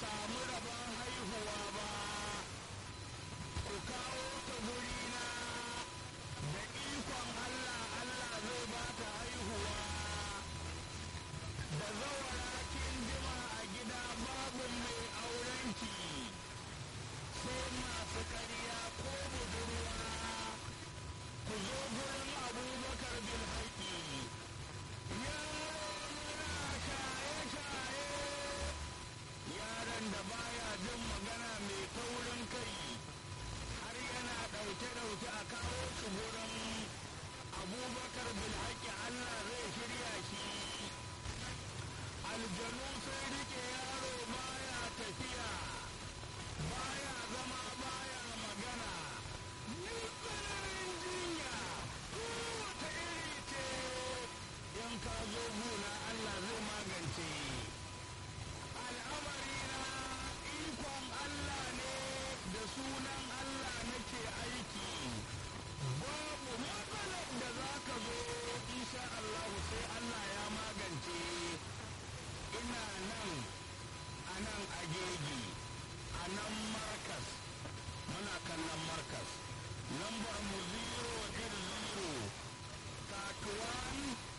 samu rabon haihuwa ba ku kawo ta gurina da ikon Allah Allah zai ba ta haihuwa da zawara kin jima a gida babu mai aurenki sai masu ƙarya ko budurwa ku zo gurin abubakar bil haƙi yaron da baya jin magana mai taurin kai har yana ɗauke-ɗauke a kawo shi gurin abubakar bil haƙi allah zai shirya shi aljanu sai rike yaro baya tafiya baya zama baya magana ni tsananin jinya kowace iri ce in ka zo guna Allah zai magance al'amari na ikon Allah ne da sunan Allah nake aiki babu matsalar da za ka zo insha Allah sai Allah ya magance ina nan a nan agegi a nan markas muna kallon markas lambar mu 0 0 31